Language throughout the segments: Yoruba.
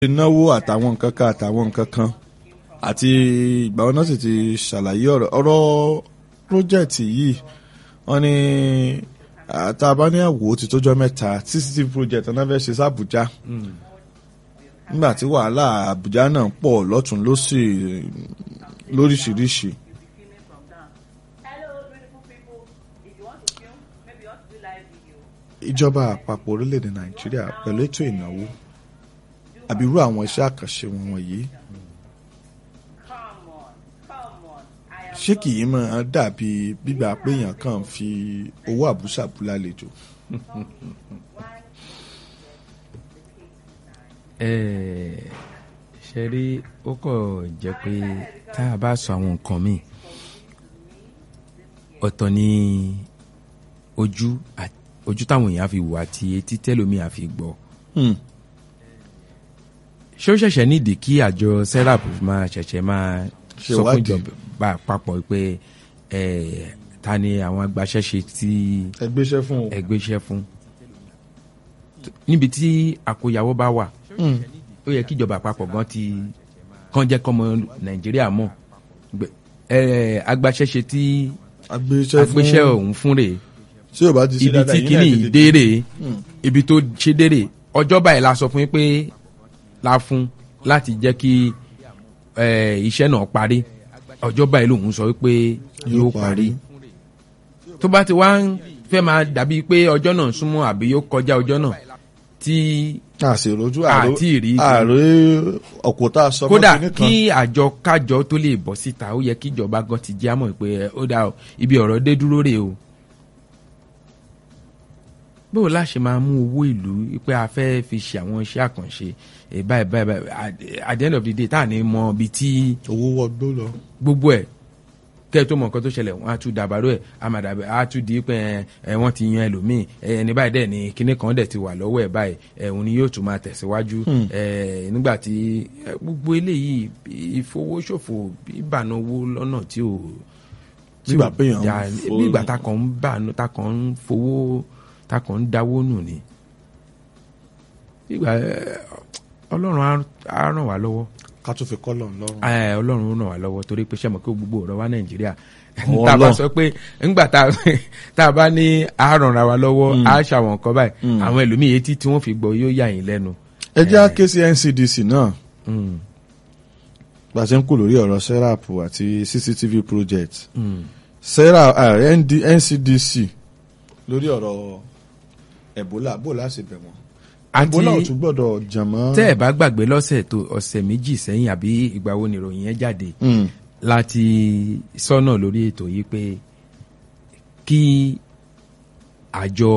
náwó àtàwọn nǹkan kan àtàwọn nǹkan kan àti ìgbà wọn náà sì ti ṣàlàyé ọ̀rọ̀ ọ̀rọ̀ pírójẹ́tì yìí wọ́n ní tá a bá ní àwò ti tójọ́ mẹ́ta cctv project náà fẹ́ ṣe sàbújá nígbà tí wàhálà àbújá náà pọ̀ lọ́tún lọ́sì lóríṣiríṣi. ìjọba àpapọ̀ orílẹ̀-èdè nàìjíríà pẹ̀lú ètò ìnáwó àbí irú àwọn iṣẹ́ àkànṣe wọn wọ̀nyí ṣé kì í máa dàbí gbígbà pé èèyàn kàn ń fi owó àbúṣàbú lálejò. ṣe rí ó kọ̀ jẹ́ pé tá a bá sọ àwọn nǹkan míì ọ̀tọ̀ ni ojú ojú táwọn èèyàn fi wò àti etí tẹ́lómi àfi gbọ́ ṣé ó ṣẹ̀ṣẹ̀ nídìí kí àjọ serap máa ṣẹ̀ṣẹ̀ máa sọ fún ìjọba àpapọ̀ pé ta ni àwọn agbaṣẹ́ṣe tí ẹgbẹ́ṣẹ́ fún o ẹgbẹ́ṣẹ́ fún níbi tí àkóyawọ́ bá wà ó yẹ kí ìjọba àpapọ̀ gan ti kàn jẹ́ kọ́mọ nàìjíríà mọ̀ agbaṣẹ́ṣe tí agbéṣẹ́ òun fún rèé tí o bá ti ṣe ibi dáadáa tí yín náà kìíní tètè dé rèé ibi tó ṣe dé rèé ọjọ́ báyìí la sọ fún yín pé la fún láti jẹ́ kí iṣẹ́ náà parí ọjọ́ báyìí lòun sọ wípé yóò parí tó bá ti wá ń fẹ́ máa dàbí pé ọjọ́ náà ń súnmọ́ àbí yóò kọjá ọjọ́ náà tí àṣèrójú àti ìrí ààrẹ ọ̀kọ̀tà sọmọ kódà kìíní kan kí àjọ kájọ tó lè bọ́ síta ó yẹ kí ìjọba gan ti jẹ́ àmọ́ pé ó dà o ibi ọ̀rọ̀ dé dúró rè o báwo la ṣe máa mú owó ìlú pé a fẹ́ fi ṣe àwọn iṣẹ́ àkànṣe ẹ̀ báyìí báyìí báyìí at the end of the day tá à ní mọ ibi tí owó wọgbó lọ. gbogbo ẹ̀ kẹ́ ẹ tó mọ nǹkan tó ṣẹlẹ̀ wọ́n á tún dàbàrò ẹ̀ àmàdàbẹ̀ á tún di pé ẹ wọ́n ti yan ẹlòmíì ẹ ẹni báyìí dẹ̀ ni kinní kan dẹ̀ ti wà lọ́wọ́ ẹ̀ báyìí ẹ òun ni yóò tún máa tẹ̀síwájú ẹ nígbà tí ẹ, gbogbo eléyìí ìfowóṣòfò ìbànú owó lọ́nà tí ò tí Nígbà ò pé èèyàn ń dáa. fo- bí ìgbà tá kàn ń bànú tá kàn ń fowó tá kàn ń dáwó nù ni ìgbà ẹ, ọlọ́run á- á ràn wá lọ́wọ́ ká tún fi kọ́lọ̀ ńlọ́rùn. ẹ ọlọ́run ràn wá lọ́wọ́ torí pé sẹ́mo kí gbogbo ọ̀rọ̀ wa nàìjíríà Ọwọ́ tá a bá Ọlọ́run. sọ pé ńgbà tá a- tá a bá ní àárọ̀ra wa lọ́wọ́ á ṣàwọn nǹkan báyìí àwọn ẹlòmíì etí tí wọ́n fi gbọ́ yóò yà yín lẹ́nu. ẹ jẹ́ ké sí ncdc náà Mm, bá a ṣe ń kú lórí ọ̀rọ̀ serap àti cctv project mm. serap ah, ND, ncdc lórí ọ̀rọ̀ ebola bó láti bẹ̀ wọ́n. àti ebola ò tún gbọ́dọ̀ jàmọ́. tẹ́ ẹ̀ bá gbàgbé lọ́sẹ̀ tó ọ̀sẹ̀ méjì sẹ́yìn àbí ìgbà wo nìròyìn yẹn jáde Mm. láti sọ́nà lórí ètò yìí pé kí àjọ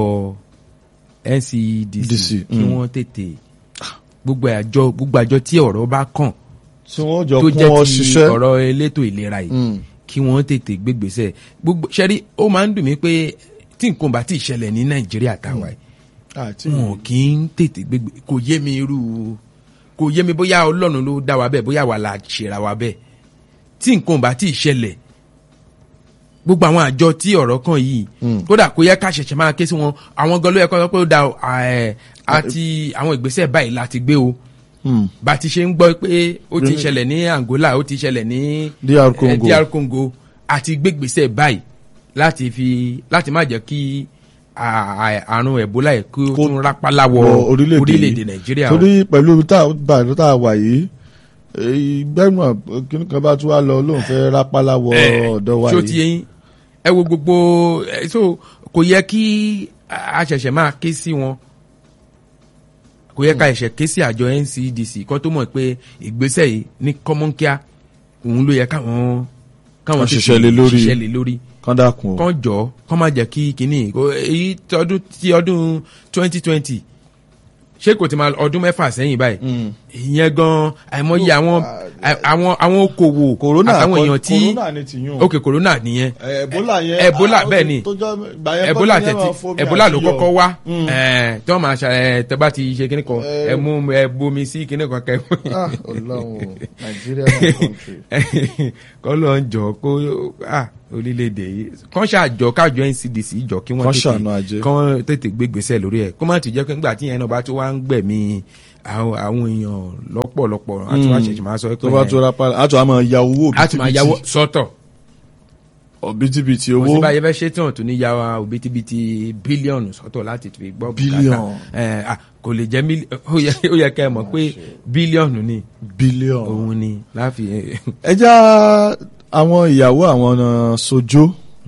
ncdc DC, kí mm. wọ́n tètè gbogbo àjọ gbogbo àjọ tí ọ̀rọ̀ bá kàn tí wọ́n jọ tó kún jẹ́ ọ ti ṣiṣẹ́. ọ̀rọ̀ elétò ìlera yìí Mm. kí wọ́n tètè gbégbèsè gbogbo ṣẹ́rí ó máa ń dùn mí pé tí nǹkan bá ti ṣẹlẹ̀ ní nàìjíríà táwa yìí àti wọn kì í tètè gbégbé kò yé mi irú kò yé mi bóyá ọlọ́run ló dá wa bẹ́ẹ̀ bóyá wà la ṣèrà wa bẹ́ẹ̀ tí nǹkan bá ti ṣẹlẹ̀ gbogbo àwọn àjọ tí ọ̀rọ̀ kan yìí kódà kò yẹ ká ṣẹ̀ṣẹ̀ máa ké sí wọn àwọn gan ló yẹ kó sọ pé ó da o, ẹ̀, àti àwọn ìgbésẹ̀ báyìí láti gbé o Mm. bá a ti ṣe ń gbọ́ pé ó ti ṣẹlẹ̀ ní Angola ó ti ṣẹlẹ̀ ní DR eh, Congo. DR Congo àti gbégbèsè báyìí láti fi láti má jẹ́ kí à- à- àrùn Ebola yìí kí ó Kó tún rápálá wọ wọ orílẹ̀-èdè orílẹ̀-èdè yìí. Nàìjíríà o. torí pẹ̀lú tá a bá tá a wà yìí gbẹ́gbọ̀n kíní kan bá tún wá lọ lóun fẹ́ rápálá wọ Eh, ọ̀dọ̀ wa ṣó ti yìí. yẹn ẹ wo gbogbo ẹ, so kò yẹ kí a ṣẹ̀ṣẹ̀ máa ké sí wọn kò yẹ ká ẹ̀ṣẹ̀ ké sí àjọ NCDC kan tó mọ̀ pé ìgbésẹ̀ yìí ní kọ́mọ́nkíá òun ló yẹ káwọn káwọn Wọ́n tètè ṣiṣẹ́ lé lórí. ṣiṣẹ́ lé lórí kán dákun o. kán jọ kán má jẹ́ kí kínní kó- èyí tí ọdún tí ọdún twenty twenty ṣé kò ti máa ọdún mẹ́fà sẹ́yìn báyìí Mm. ìyẹn gan àìmọye àwọn àwọn àwọn okòwò corona àtàwọn kọ́- èèyàn tí corona ni ti yún. ok corona nìyẹn ebola yẹn Ebola, ah, ó bẹ́ẹ̀ ti- ni. tó jọ- ìgbà yẹn ebola kọ́ ni yẹn tẹ̀tí máa fomi ebola ló àti iyọ̀. kọ́kọ́ wá Mm. ẹ̀, tí wọ́n máa ṣe ẹ̀, tẹ́ bá ti ṣe kíní kan Eh. ẹ mú ẹ bomi sí kíní kan kẹ́ Ah, Ọlọ́run o, Nigeria na country. kọ́ ló ń jọ kó ah, orílẹ̀-èdè yìí kán ṣàjọ kájọ NCDC jọ kí wọ́n Kán ṣàánú ajé. kán tètè gbégbèsè lórí ẹ̀ kó má ti jẹ́ pé nígbà tí yẹn náà bá tó wá ń gbẹ̀mí àwọn àwọn èèyàn lọ́pọ̀lọpọ̀ àti wá ṣẹ̀ṣẹ̀ máa sọ pé tó bá tó rápá àtọ̀ àmọ́ ya owó a ti máa yáwó sọ́tọ̀ òbítíbitì kò owó sí báyìí fẹ́ ṣe tí wọ́n tún ní yáwó òbítíbitì bílíọ̀nù sọ́tọ̀ láti fi gbọ́ bùkátà. Bílíọ̀nù. Eh, ah, kò lè jẹ́ mílí ó yẹ ó yẹ kẹ́ ẹ mọ̀ pé bílíọ̀nù ni bílíọ̀nù. òun ni láfi ẹ já àwọn ìyàwó àwọn ọ̀nà sojó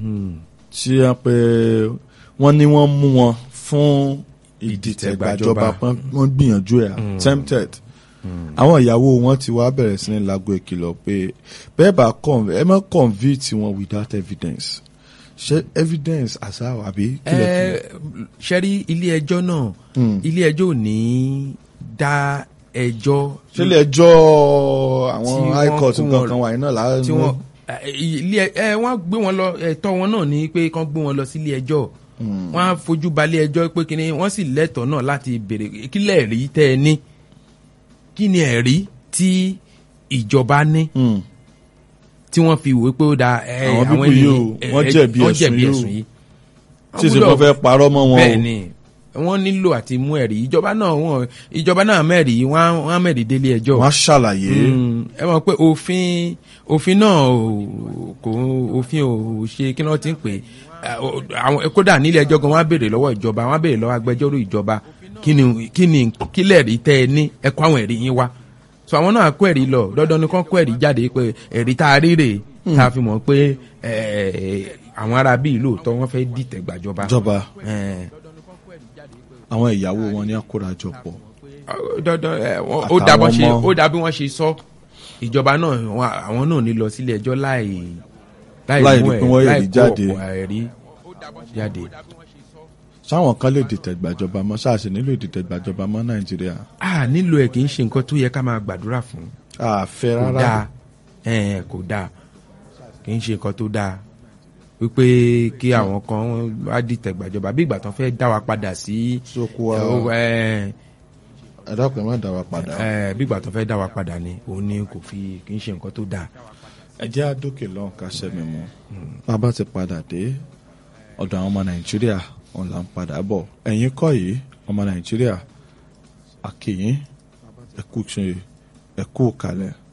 tí wọ́n pe wọ́n ní wọ́n mú wọn fún ìdìtẹ̀gbàjọba pọ́n- wọ́n gbìyànjú ẹ̀ attempted àwọn ìyàwó wọn ti wá bẹ̀rẹ̀ sí ní lago ìkìlọ̀ pé bẹ́ẹ̀ bá con- ẹ má convict wọn without evidence ṣé evidence àṣà àbí kílẹ̀ kílẹ̀. ṣẹ́rí ilé ẹjọ́ náà ilé ẹjọ́ ò ní dá ẹjọ́ ṣé ilé ẹjọ́ àwọn tí high wọ́n court kó nǹkan wọn- kan wà yín náà láàrin tí wọ́n ẹ, ilé ẹ wọ́n gbé wọn lọ ẹ̀tọ́ wọn náà ní pé kán gbé wọn lọ sí ilé ẹjọ́ wọ́n á fojú balẹ̀ ẹjọ́ pé kíni wọ́n sì lẹ́tọ̀ọ́ náà láti béèrè kílẹ̀ rí tẹ́ ẹ ní kí ni ẹ̀rí tí ìjọba ní Mm. tí wọ́n fi wò pé ó da ẹ, Àwọn people ènìyàn- yìí o, ẹ, wọ́n ẹ, jẹ̀bi wọ́n ẹ̀sùn jẹ̀bi yìí o. ẹ̀sùn yìí. tí ìsìn Wọ́n kan fẹ́ parọ́ mọ́ wọn o. bẹ́ẹ̀ ni wọ́n nílò àti mú ẹ̀rí ìjọba náà wọ́n ìjọba náà mẹ́rí wọ́n á- wọ́n á mẹ́rí délé ẹjọ́ wọ́n á ṣàlàyé. Mm, ẹ mọ̀ pé òfin òfin náà ò- kò òfin ò ṣe kí wọ́n ti ń pè é àwọn kódà nílé ẹjọ́ gan wọ́n á béèrè lọ́wọ́ ìjọba wọ́n á béèrè lọ́wọ́ agbẹjọ́rò ìjọba kí ni kí ni kílẹ̀ rí tẹ́ ẹ ní ẹ kó àwọn ẹ̀rí yín wá so àwọn náà kó ẹ̀rí lọ dandan ni kán kó ẹ̀rí jáde pé ẹ̀rí tá a rí rèé tá a fi mọ̀ pé ẹ̀, àwọn ará bíi lóòótọ́ wọ́n fẹ́ dìtẹ̀ gbàjọba. ìjọba Ẹ̀, àwọn ìyàwó wọn ní àkórajọ pọ̀. dandan ẹ, wọn- ó Àtàwọn dà bọ́n ṣe ọmọ. ó dà bí wọ́n ṣe sọ ìjọba náà wọn- àwọn náà ní lọ sílé ẹjọ́ láì Láì mú rí ẹ- pé wọ́n láì rí kó jáde. ọ̀pọ̀ ẹ̀rí jáde. sáwọn kan lè dìtẹ̀ gbàjọba mọ́ sáàsì nílò ìdìtẹ̀ gbàjọba mọ́ nàìjíríà. a nílò ẹ kì í ṣe nǹkan tó yẹ ká máa gbàdúrà fún àfẹ́ kò rárá. dáa ẹ, kò dáa kì í ṣe nǹkan tó dáa wípé kí àwọn kan wá dìtẹ̀ gbàjọba bí ìgbà tán fẹ́ dá wa padà sí sóko wa ẹ, ẹ dákun ẹ má dá wa padà. ẹ, bí ìgbà tán fẹ́ dá wa padà ni òun ni kò fi kì í ṣe nǹkan tó dáa. ẹ jẹ́ àdókè lọ́hùn ká sẹ́mi mu. bàbá ti padà dé ọ̀dọ̀ àwọn ọmọ nàìjíríà wọn là ń padà bọ̀. ẹ̀yin kọ́ yìí ọmọ nàìjíríà àkèyìn ẹ̀kú ṣe ẹ̀kú kalẹ̀.